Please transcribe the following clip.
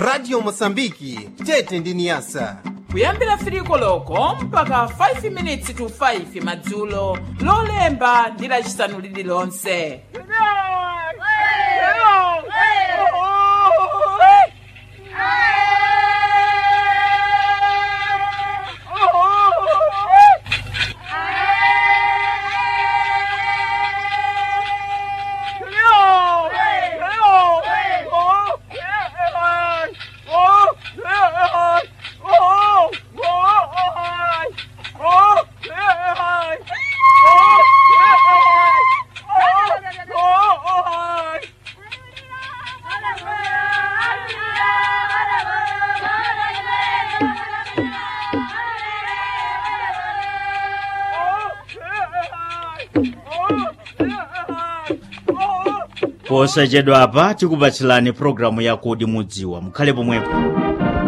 radio mosambiki tete ndi niyasa kuyambira firiko loko mpaka 5 minutes to 5 madzulo lolemba ndi lacisanu lililonse posachedwapa tikupatsilani programu yakodi mudziwa mukhale pomwepo